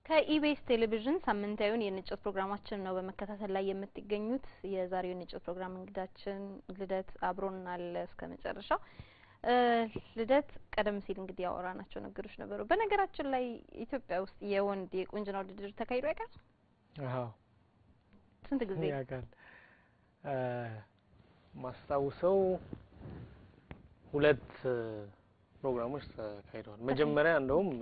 ከኢቢኤስ ቴሌቪዥን ሳምንታዊውን የንጭት ፕሮግራማችን ነው በመከታተል ላይ የምትገኙት። የዛሬው የንጭት ፕሮግራም እንግዳችን ልደት አብሮን አለ እስከ መጨረሻው። ልደት ቀደም ሲል እንግዲህ ያወራናቸው ነገሮች ነበሩ። በነገራችን ላይ ኢትዮጵያ ውስጥ የወንድ የቁንጅና ውድድር ተካሂዶ ያውቃል? አዎ ስንት ጊዜ? ያውቃል። ማስታውሰው ሁለት ፕሮግራሞች ተካሂደዋል። መጀመሪያ እንደውም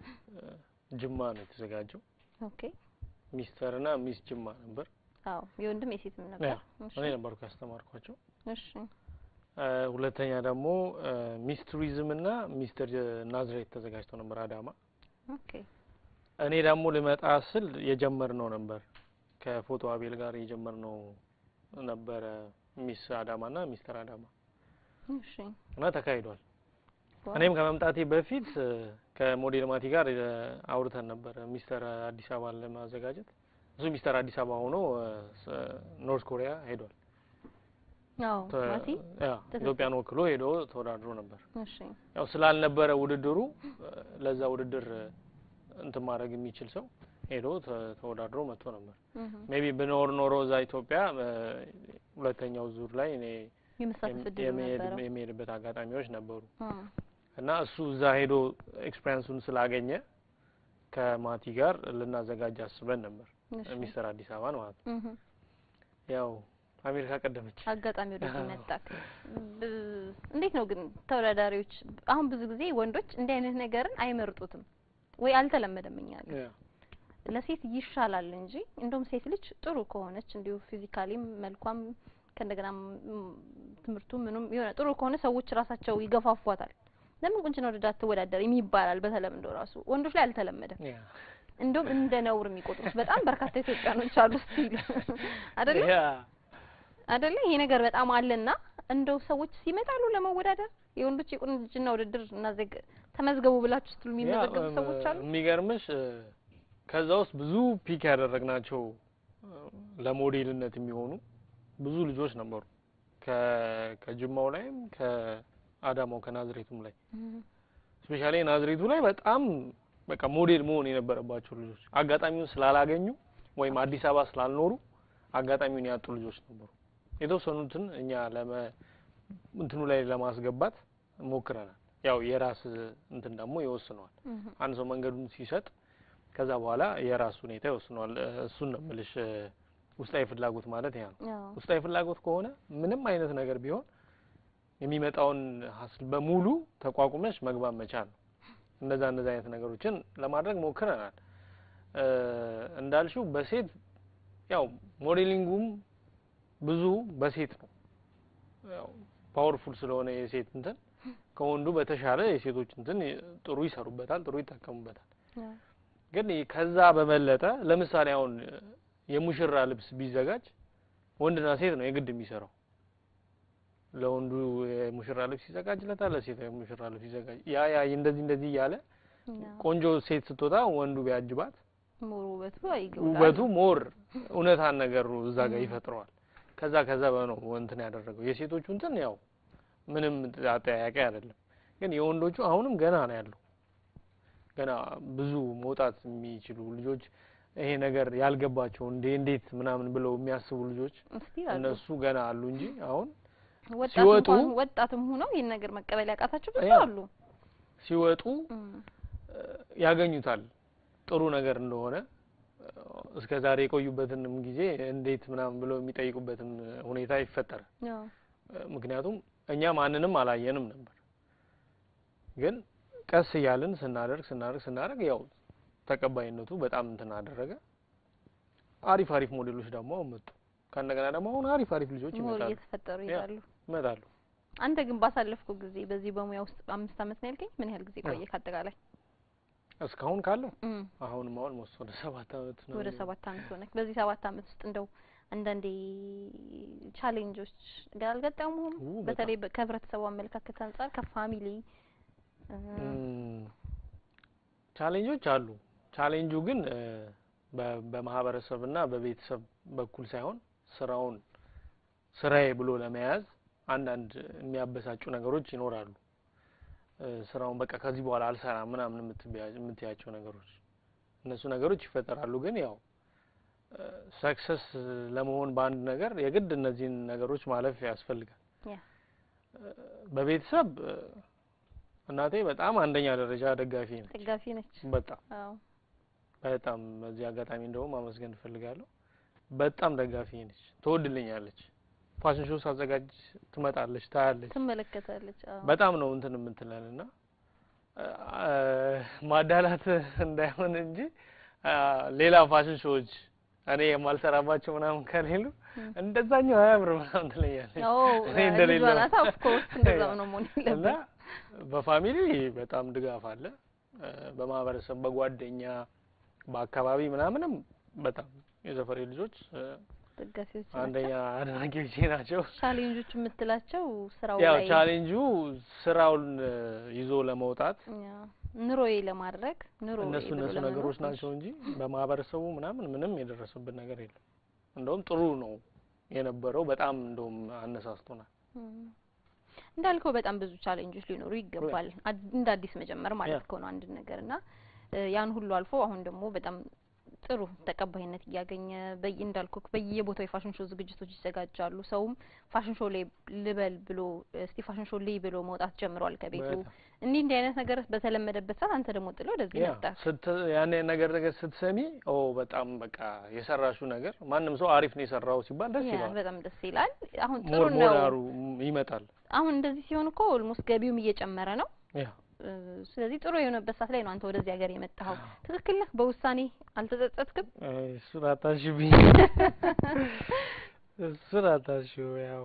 ጅማ ነው የተዘጋጀው። ኦኬ ሚስተር እና ሚስ ጅማ ነበር። አዎ የወንድም የሴትም ነበር። ያ እኔ ነበርኩ ያስተማርኳቸው። እሺ ሁለተኛ ደግሞ ሚስ ቱሪዝም እና ሚስተር ናዝሬት ተዘጋጅተው ነበር አዳማ። ኦኬ እኔ ደግሞ ልመጣ ስል የጀመርነው ነበር ከፎቶ አቤል ጋር የጀመርነው ነበረ ሚስ አዳማ እና ሚስተር አዳማ እሺ እና ተካሂዷል። እኔም ከመምጣቴ በፊት ከሞዴል ማቲ ጋር አውርተን ነበር ሚስተር አዲስ አበባን ለማዘጋጀት። እሱ ሚስተር አዲስ አበባ ሆኖ ኖርት ኮሪያ ሄዷል። አዎ ማቲ ያ ኢትዮጵያን ወክሎ ሄዶ ተወዳድሮ ነበር። እሺ ያው ስላልነበረ ውድድሩ ለዛ ውድድር እንትን ማድረግ የሚችል ሰው ሄዶ ተወዳድሮ መጥቶ ነበር። ሜቢ ብኖር ኖሮ እዛ ኢትዮጵያ ሁለተኛው ዙር ላይ እኔ የመሳተፍ እድሉ ነበረው። የሚሄድበት አጋጣሚዎች ነበሩ አ እና እሱ እዛ ሄዶ ኤክስፔሪንሱን ስላገኘ ከማቲ ጋር ልናዘጋጅ አስበን ነበር እሺ ሚስተር አዲስ አበባን ማለት ነው። እህ ያው አሜሪካ ቀደመች። አጋጣሚ ወደዚህ መጣክ። እንዴት ነው ግን ተወዳዳሪዎች አሁን ብዙ ጊዜ ወንዶች እንዲህ አይነት ነገርን አይመርጡትም ወይ አልተለመደም እኛ ጋር ያ ለሴት ይሻላል እንጂ እንደውም ሴት ልጅ ጥሩ ከሆነች እንዲሁ ፊዚካሊም መልኳም ከእንደገና ትምህርቱ ምኑም የሆነ ጥሩ ከሆነ ሰዎች ራሳቸው ይገፋፏታል። ለምን ቁንጅና ውድድር አትወዳደሪም ይባላል በተለምዶ ራሱ። ወንዶች ላይ አልተለመደም። ያ እንደውም እንደ ነውር የሚቆጥሩት በጣም በርካታ ኢትዮጵያኖች አሉ ስቲል አይደለ ያ አይደለ ይሄ ነገር በጣም አለና እንደው ሰዎች ሲመጣሉ ለመወዳደር የወንዶች የቁንጅና ውድድር እናዘግ ተመዝገቡ ብላችሁ ስትሉ የሚመዘገቡ ሰዎች አሉ። የሚገርምሽ ከዛ ውስጥ ብዙ ፒክ ያደረግናቸው ለሞዴልነት የሚሆኑ ብዙ ልጆች ነበሩ። ከ- ከጅማው ላይም ከአዳማው ከናዝሬቱም ላይ ስፔሻሊ ናዝሬቱ ላይ በጣም በቃ ሞዴል መሆን የነበረባቸው ልጆች አጋጣሚውን ስላላገኙ ወይም አዲስ አበባ ስላልኖሩ አጋጣሚውን ያጡ ልጆች ነበሩ። የተወሰኑትን እኛ ለመ እንትኑ ላይ ለማስገባት ሞክረናል። ያው የራስ እንትን ደግሞ ይወስነዋል። አንድ ሰው መንገዱን ሲሰጥ ከዛ በኋላ የራሱ ሁኔታ ይወስነዋል። እ፣ እሱን ነው የምልሽ። እ፣ ውስጣዊ ፍላጎት ማለት ያ ነው። አዎ ውስጣዊ ፍላጎት ከሆነ ምንም አይነት ነገር ቢሆን የሚመጣውን ሀስል በሙሉ ተቋቁመሽ መግባት መቻል ነው። እነዛ እነዛ አይነት ነገሮችን ለማድረግ ሞክረናል። እ፣ እንዳልሽው በሴት ያው ሞዴሊንጉም ብዙ በሴት ነው። ያው ፓወርፉል ስለሆነ የሴት እንትን ከወንዱ በተሻለ የሴቶች እንትን ጥሩ ይሰሩበታል፣ ጥሩ ይጠቀሙበታል። አዎ ግን ከዛ በበለጠ ለምሳሌ አሁን የሙሽራ ልብስ ቢዘጋጅ ወንድና ሴት ነው የግድ የሚሰራው። ለወንዱ የሙሽራ ልብስ ይዘጋጅለታል፣ ለሴት የሙሽራ ልብስ ይዘጋጅ ያ ያ እንደዚህ እንደዚህ እያለ አዎ ቆንጆ ሴት ስትወጣ ወንዱ ቢያጅባት ሞር ውበቱ አይገባም። ውበቱ ሞር እውነታን ነገሩ እዛ ጋር ይፈጥረዋል። ከዛ ከዛ በነው እንትን ያደረገው የሴቶቹ እንትን ያው ምንም አጠያያቂ አይደለም። ግን የወንዶቹ አሁንም ገና ነው ያለው። ገና ብዙ መውጣት የሚችሉ ልጆች ይሄ ነገር ያልገባቸው እንዴ እንዴት ምናምን ብለው የሚያስቡ ልጆች እስቲ አሉ እነሱ ገና አሉ እንጂ አሁን ወጣት ሲወጡ እንኳን ወጣትም ሆነው ይህን ነገር መቀበል ያቃታቸው ብዙ ያ አሉ። ሲወጡ እም፣ ያገኙታል ጥሩ ነገር እንደሆነ እስከ ዛሬ የቆዩበትንም ጊዜ እንዴት ምናምን ብለው የሚጠይቁበትን ሁኔታ ይፈጠራል። አዎ ምክንያቱም እኛ ማንንም አላየንም ነበር፣ ግን ቀስ እያልን ስናደርግ ስናደርግ ስናደርግ ያው ተቀባይነቱ በጣም እንትን አደረገ። አሪፍ አሪፍ ሞዴሎች ደግሞ አሁን መጡ። ከእንደገና ደግሞ አሁን አሪፍ አሪፍ ልጆች ሞር ይመጣሉ እየተፈጠሩ ያ። ይሄዳሉ። ይመጣሉ። አንተ ግን ባሳለፍከው ጊዜ በዚህ በሙያ ውስጥ አምስት አመት ነው ያልከኝ። ምን ያህል ጊዜ ቆየ ከአጠቃላይ? እስካሁን ካለው እም፣ አሁንም አሁን ሞስ ወደ ሰባት አመት ነው ወደ ሰባት አመት ሆነ። በዚህ ሰባት አመት ውስጥ እንደው አንዳንዴ ቻሌንጆች ጋር አልገጠሙም? ኡ፣ በጣም። በተለይ በ- ከህብረተሰቡ አመለካከት አንጻር ከፋሚሊ እ፣ እም፣ ቻሌንጆች አሉ። ቻሌንጁ ግን እ፣ በ- በማህበረሰብና በቤተሰብ በኩል ሳይሆን ስራውን ስራዬ ብሎ ለመያዝ አንዳንድ የሚያበሳጩ ነገሮች ይኖራሉ። እ፣ ስራውን በቃ ከዚህ በኋላ አልሰራም ምናምን የምትበያ- የምትያቸው ነገሮች እነሱ ነገሮች ይፈጠራሉ። ግን ያው ሰክሰስ ለመሆን በአንድ ነገር የግድ እነዚህን ነገሮች ማለፍ ያስፈልጋል። ያ በቤተሰብ እ፣ እናቴ በጣም አንደኛ ደረጃ ደጋፊ ነች። ደጋፊ ነች። በጣም አዎ በጣም በዚህ አጋጣሚ እንደውም ማመስገን እፈልጋለሁ። በጣም ደጋፊ ነች፣ ትወድልኛለች። ፋሽን ሾው ሳዘጋጅ ትመጣለች፣ ታያለች። ትመለከታለች። አዎ በጣም ነው እንትን የምትለን እና አ- ማዳላት እንዳይሆን እንጂ አ፣ ሌላ ፋሽን ሾዎች እኔ የማልሰራባቸው ምናምን ከሌሉ ም። እንደዛኛው አያምር ምናምን ትለኛለች። ኦ እኔ እንደሌለው ልጇ ናት። ኦፍ ኮርስ እንደዛው ነው መሆን እና ያለበት። በፋሚሊ በጣም ድጋፍ አለ። እ፣ በማህበረሰብ በጓደኛ በአካባቢ ምናምንም በጣም የሰፈሬ ልጆች እ፣ ደጋፊዎች ናቸው። አንደኛ አድናቂዎቼ ናቸው። ቻሌንጆች የምትላቸው ስራው ያው ላይ ቻሌንጁ ስራውን እ፣ ይዞ ለመውጣት ያ ኑሮዬ ለማድረግ ኑሮ እነሱ እነሱ ነገሮች ናቸው እንጂ በማህበረሰቡ ምናምን ምንም የደረሰብን ነገር የለም። እንደውም ጥሩ ነው የነበረው። በጣም እንደውም አነሳስቶናል። እንዳልከው በጣም ብዙ ቻሌንጆች ሊኖሩ ይገባል። አድ- እንደ አዲስ መጀመር ማለት ያ። እኮ ነው አንድ ነገር እና እ፣ ያን ሁሉ አልፎ አሁን ደግሞ በጣም ጥሩ ተቀባይነት እያገኘ በየ እንዳልኩ በየቦታው የፋሽን ሾው ዝግጅቶች ይዘጋጃሉ። ሰውም ፋሽን ሾው ላይ ልበል ብሎ እስቲ ፋሽን ሾው ልይ ብሎ መውጣት ጀምሯል ከቤቱ። በጣም እንዲህ እንዲህ አይነት ነገር በተለመደበት ሰዓት አንተ ደግሞ ጥሎ ወደዚህ ያ መጣ። ስት ያን ነገር ነገር ስትሰሚ ኦ በጣም በቃ የሰራሹ ነገር ማንም ሰው አሪፍ ነው የሰራው ሲባል ደስ ያ ይለዋል። በጣም ደስ ይላል። አሁን ጥሩ ሞር ነው። ሞራሩ ይመጣል። አሁን እንደዚህ ሲሆን እኮ ኦልሞስት ገቢውም እየጨመረ ነው። ያ እ፣ ስለዚህ ጥሩ የሆነበት ሰዓት ላይ ነው አንተ ወደዚህ ሀገር የመጣኸው። ትክክል ነህ። በውሳኔ አልተጸጸትክም? እሱን አታሽብኝ፣ እሱን አታሽው። ያው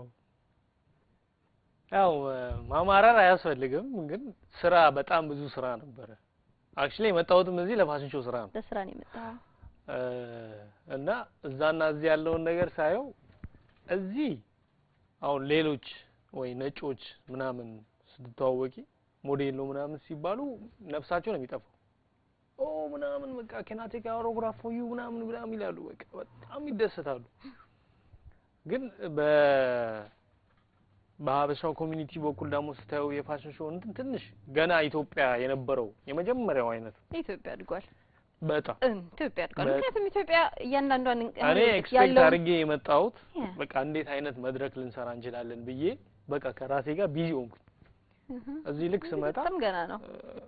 ያው እ፣ ማማረር አያስፈልግም፣ ግን ስራ በጣም ብዙ ስራ ነበረ። አክቹሊ የመጣሁትም እዚህ ለፋሽን ሾው ስራ ነው ለስራ ነው የመጣኸው? እ፣ እና እዛና እዚህ ያለውን ነገር ሳየው እዚህ አሁን ሌሎች ወይ ነጮች ምናምን ስትተዋወቂ ሞዴል ነው ምናምን ሲባሉ ነፍሳቸው ነው የሚጠፋው። ኦ ምናምን በቃ ኬናቴክ አውሮግራፍ ፎር ዩ ምናምን ምናምን ይላሉ። በቃ በጣም ይደሰታሉ። ግን በ በሀበሻው ኮሚኒቲ በኩል ደግሞ ስታየው የፋሽን ሾው እንትን ትንሽ ገና ኢትዮጵያ የነበረው የመጀመሪያው አይነት ኢትዮጵያ አድጓል። በጣም እም፣ ኢትዮጵያ አድጓል። በ- ምክንያቱም ኢትዮጵያ እያንዳንዷን እንቅ- እኔ አሁን ኤክስፔክት ያለውን- አድርጌ የመጣሁት ያ፣ በቃ እንዴት አይነት መድረክ ልንሰራ እንችላለን ብዬ በቃ ከራሴ ጋር ቢዚ ሆንኩኝ። እህ፣ እዚህ ልክ ስመጣ በጣም ገና ነው።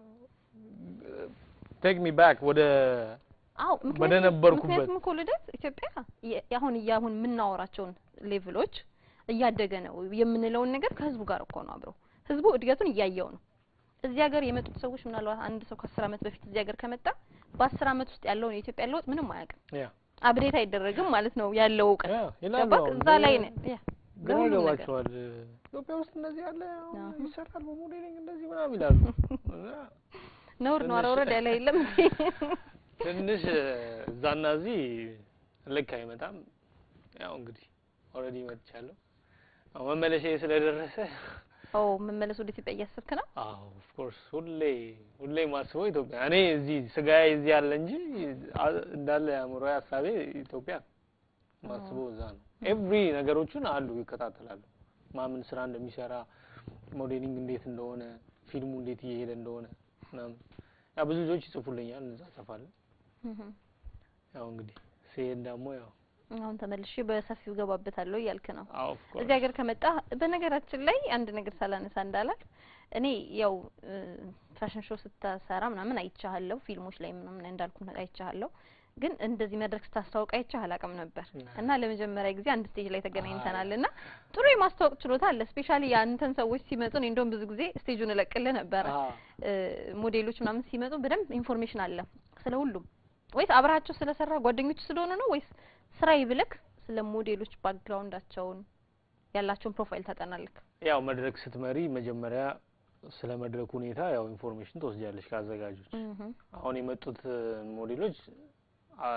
ቴክ ሚ ባክ ወደ አዎ ወደ ምክንያቱም ነበርኩበት ምክንያቱም እኮ ልደት ኢትዮጵያ የ- አሁን እያሁን የምናወራቸውን ሌቭሎች እያደገ ነው የምንለውን ነገር ከህዝቡ ጋር እኮ ነው አብረው ህዝቡ እድገቱን እያየው ነው። እዚህ ሀገር የመጡት ሰዎች ምናልባት አንድ ሰው ከአስር አመት በፊት እዚህ ሀገር ከመጣ በአስር አመት ውስጥ ያለውን የኢትዮጵያ ለውጥ ምንም አያውቅም። ያ አብዴት አይደረግም ማለት ነው ያለው እውቀት ያ ይላሉ። ገባክ? አሁን እዛ ላይ ነው ያ ግራ ለሁሉም ነገር። ይገባቸዋል። ኢትዮጵያ ውስጥ እንደዚህ ያለ አሁን አዎ። ይሰራል በሞዴሊንግ እንደዚህ ምናምን ይላሉ። እና ነውር ነው። ኧረ ትንሽ- ወረድ ያለ የለም እንዴ? ትንሽ እዛና እዚህ ልክ አይመጣም። ያው እንግዲህ ኦልሬዲ መጥቻለሁ። አሁን መመለሻዬ ስለደረሰ ኦ መመለስ ወደ ኢትዮጵያ እያሰብክ ነው? አዎ ኦፍ ኮርስ ሁሌ ሁሌ ማስበው ኢትዮጵያ እኔ እዚህ ስጋዬ እዚህ ያለ እንጂ አ- እንዳለ አእምሮ ሀሳቤ ኢትዮጵያ ማስበው እዛ ነው። ኤቭሪ ነገሮችን አሉ ይከታተላሉ። ማምን ስራ እንደሚሰራ ሞዴሊንግ እንዴት እንደሆነ ፊልሙ እንዴት እየሄደ እንደሆነ ምናምን ያው ብዙ ልጆች ይጽፉልኛል፣ እዛ ጽፋለሁ። እህ። ያው እንግዲህ ሲሄድ ደግሞ ያው አሁን ተመልሼ በሰፊው ገባበታለሁ እያልክ ነው። አዎ ኦፍ ኮርስ እዚህ ሀገር ከመጣ በነገራችን ላይ አንድ ነገር ሳላነሳ እንዳላል እኔ ያው ፋሽን ሾው ስታሰራ ምናምን አይቻለሁ፣ ፊልሞች ላይ ምናምን እንዳልኩ አይቻለሁ። ግን እንደዚህ መድረክ ስታስተዋውቅ አይቻህ አላውቅም ነበር እና ለመጀመሪያ ጊዜ አንድ ስቴጅ ላይ ተገናኝተናል እና ጥሩ የማስተዋወቅ ችሎታ አለ። ስፔሻሊ የአንተን ሰዎች ሲመጡ እኔ እንደውም ብዙ ጊዜ ስቴጁን እለቅልህ ነበረ። አዎ እ፣ ሞዴሎች ምናምን ሲመጡ በደንብ ኢንፎርሜሽን አለ ስለ ሁሉም። ወይስ አብረሃቸው ስለሰራ ጓደኞች ስለሆኑ ነው ወይስ ስራ ይብልክ ስለ ሞዴሎች ባክግራውንዳቸውን ያላቸውን ፕሮፋይል ታጠናልክ? ያው መድረክ ስትመሪ መጀመሪያ ስለ መድረክ ሁኔታ ያው ኢንፎርሜሽን ትወስጃለሽ ከአዘጋጆች። እህ አሁን የመጡት ሞዴሎች አ፣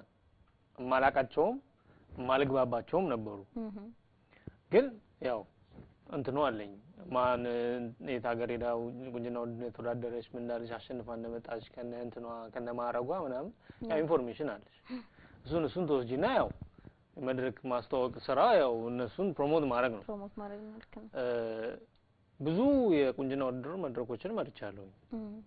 እማላቃቸውም እማልግባባቸውም ነበሩ። እህ ግን ያው እንትኑ አለኝ ማን የት ሀገር ሄዳ ቁንጅና ውድድር የተወዳደረች ምን እንዳለች አሸንፋ እንደመጣች ከነ እንትኗ ከነ ማዕረጓ ምናምን ያው ኢንፎርሜሽን አለች። እሱን እሱን ትወስጂና ያው የመድረክ ማስተዋወቅ ስራ ያው እነሱን ፕሮሞት ማድረግ ነው። ፕሮሞት ማድረግ ነው። ልክ ነው። እ፣ ብዙ የቁንጅና ውድድር መድረኮችን መርቻለሁ። እህ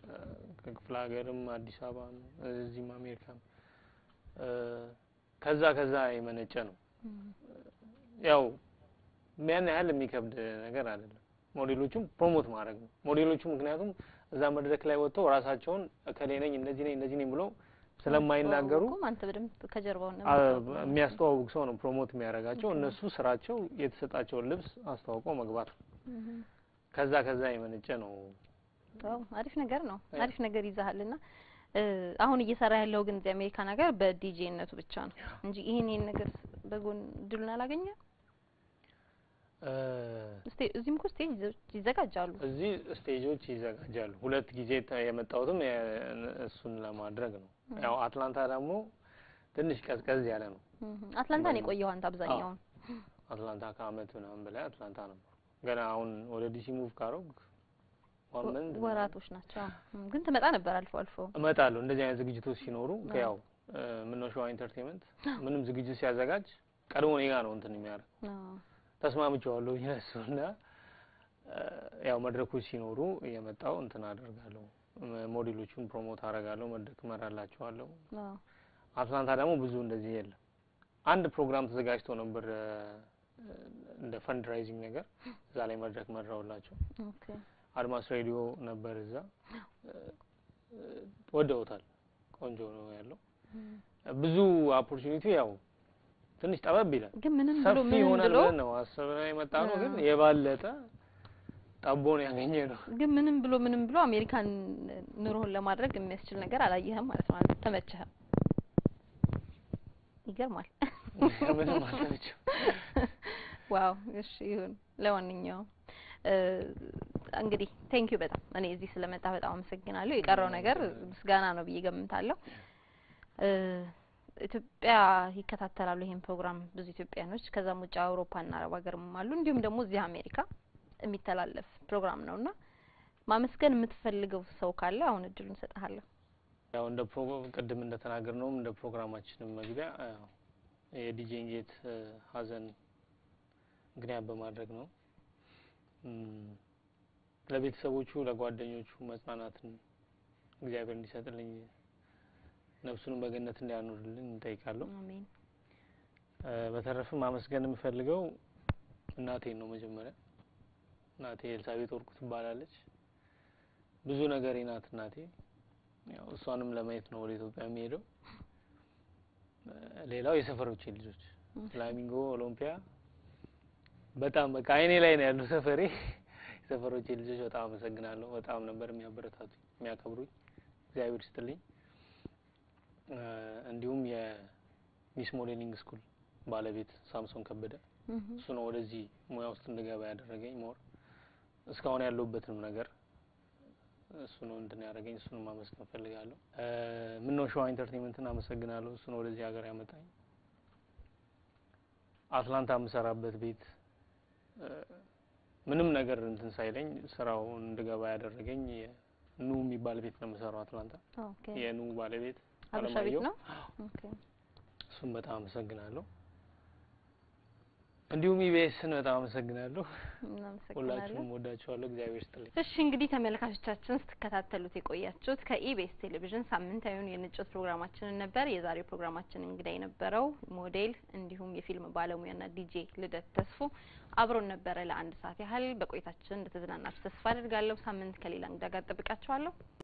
ከክፍለ ሀገርም አዲስ አበባም እዚህም አሜሪካም እ፣ ከዛ ከዛ የመነጨ ነው። ያው ያን ያህል የሚከብድ ነገር አይደለም። ሞዴሎቹም ፕሮሞት ማድረግ ነው። ሞዴሎቹ ምክንያቱም እዛ መድረክ ላይ ወጥተው ራሳቸውን እከሌ ነኝ እንደዚህ ነኝ እንደዚህ ነኝ ብለው ስለማይናገሩ ማስተዋወቁም አንተ በደንብ ከጀርባው ነው አ- የምታውቀው። የሚያስተዋውቅ ሰው ነው ፕሮሞት የሚያደርጋቸው። ኦኬ። እነሱ ስራቸው የተሰጣቸውን ልብስ አስተዋውቀው መግባት ነው። እህ። ከዛ ከዛ የመነጨ ነው። ዋው አሪፍ ነገር ነው። ያ። አሪፍ ነገር ይዛሃልና እ፣ አሁን እየሰራ ያለው ግን እዚህ አሜሪካ ነገር በዲጄነቱ ብቻ ነው እንጂ ይሄን ይሄን ነገር በጎን እድሉን አላገኘም። እ፣ እስቲ እዚህም እኮ ስቴጅ ይዘ- ይዘጋጃሉ። እዚህ ስቴጆች ይዘጋጃሉ። ሁለት ጊዜ ተ- የመጣሁትም የ- እሱን ለማድረግ ነው። ያው አትላንታ ደግሞ ትንሽ ቀዝቀዝ ያለ ነው። እህ። አትላንታ ነው የቆየው አንተ አብዛኛውን። አትላንታ ከአመት ምናምን በላይ አትላንታ ነበር። ገና አሁን ወደ ዲሲ ሙቭ ካረግ ዋን መንዝ ወራቶች ናቸው። እም፣ ግን ትመጣ ነበር አልፎ አልፎ። እመጣለሁ እንደዚህ አይነት ዝግጅቶች ሲኖሩ አዎ። ያው ምነው ሸዋ ኢንተርቴንመንት ምንም ዝግጅት ሲያዘጋጅ ቀድሞ እኔ ጋ ነው እንትን የሚያደርግ አዎ። ተስማምቼዋለሁ ይነሱ እና ያው መድረኮች ሲኖሩ እየመጣው እንትን አደርጋለሁ ም- ሞዴሎቹን ፕሮሞት አደርጋለሁ መድረክ እመራላቸዋለሁ አዎ። አትላንታ ደግሞ ብዙ እንደዚህ የለም አንድ ፕሮግራም ተዘጋጅቶ ነበር እ፣ እንደ ፈንድራይዚንግ ነገር እዛ ላይ መድረክ መራውላቸው ኦኬ። አድማስ ሬዲዮ ነበር እዛ እ፣ እ፣ ወደውታል ቆንጆ ነው ያለው እም። ብዙ ኦፖርቹኒቲ ያው ትንሽ ጠበብ ይላል ግን ምንም ብሎ ሰፊ ምንም ይሆናል ብሎ ብለን ነው አስበን የመጣ ነው ግን አዎ። የባለጠ ጠቦን ያገኘ ነው ግን ምንም ብሎ ምንም ብሎ አሜሪካን ኑሮህን ለማድረግ የሚያስችል ነገር አላየህም ማለት ነው። አልተመቸህም። ይገርማል። ምንም አልተመቸም ዋው እሺ ይሁን። ለማንኛውም እ፣ እንግዲህ ቴንክ ዩ በጣም እኔ እዚህ ስለመጣ በጣም አመሰግናለሁ። የቀረው ነገር ምስጋና ነው ብዬ ገምታለሁ። እ፣ ኢትዮጵያ ይከታተላሉ ይሄን ፕሮግራም ብዙ ኢትዮጵያኖች፣ ከዛም ውጭ አውሮፓና አረብ ሀገርም አሉ፣ እንዲሁም ደግሞ እዚህ አሜሪካ የሚተላለፍ ፕሮግራም ነውና ማመስገን የምትፈልገው ሰው ካለ አሁን እድሉን እሰጥሃለሁ። ያው እንደ ፕሮግራም ቅድም እንደተናገር ነውም እንደ ፕሮግራማችንም መግቢያ ያው የዲጄ ጌት ሀዘን ምክንያት በማድረግ ነው እም፣ ለቤተሰቦቹ ለጓደኞቹ መጽናናትን እግዚአብሔር እንዲሰጥልኝ ነፍሱንም በገነት እንዲያኖርልን እንጠይቃለሁ። አሜን። እ፣ በተረፈ ማመስገን የምፈልገው እናቴን ነው። መጀመሪያ እናቴ ኤልሳቤጥ ወርቁ ትባላለች። ብዙ ነገሬ ናት እናቴ። ያው እሷንም ለማየት ነው ወደ ኢትዮጵያ የሚሄደው። እ፣ ሌላው የሰፈሮቼ ልጆች ፍላሚንጎ፣ ኦሎምፒያ በጣም በቃ አይኔ ላይ ነው ያለው ሰፈሬ። የሰፈሮቼ ልጆች በጣም አመሰግናለሁ። በጣም ነበር የሚያበረታቱኝ የሚያከብሩኝ። እግዚአብሔር ይስጥልኝ። እ፣ እንዲሁም የሚስ ሞዴሊንግ ስኩል ባለቤት ሳምሶን ከበደ እህ፣ እሱ ነው ወደዚህ ሙያ ውስጥ እንድገባ ያደረገኝ። ሞር እስካሁን ያለሁበትንም ነገር እሱ ነው እንትን ያደረገኝ። እሱንም ማመስገን እፈልጋለሁ። ምን ነው ሸዋ ኢንተርቴንመንትን አመሰግናለሁ። እሱ ነው ወደዚህ ሀገር ያመጣኝ። አትላንታ የምሰራበት ቤት እ፣ ምንም ነገር እንትን ሳይለኝ ስራው እንድገባ ያደረገኝ ኑ የሚባል ቤት ነው የምሰራው አትላንታ። ኦኬ። የኑ ባለቤት አበሻ ቤት አለማየሁ ነው። ኦኬ። እሱም በጣም አመሰግናለሁ። እንዲሁም ኢቢኤስን በጣም አመሰግናለሁ። እናመሰግናለን። ሁላችሁም ወዳችኋለሁ። እግዚአብሔር ይስጥልኝ። እሺ እንግዲህ ተመልካቾቻችን ስትከታተሉት የቆያችሁት ከኢቢኤስ ቴሌቪዥን ሳምንታዊውን የንጭት ፕሮግራማችንን ነበር። የዛሬው ፕሮግራማችን እንግዳ የነበረው ሞዴል እንዲሁም የፊልም ባለሙያና ዲጄ ልደት ተስፉ አብሮን ነበረ ለአንድ ሰዓት ያህል። በቆይታችን እንደተዝናናችሁ ተስፋ አድርጋለሁ። ሳምንት ከሌላ እንግዳ ጋር ጠብቃችኋለሁ።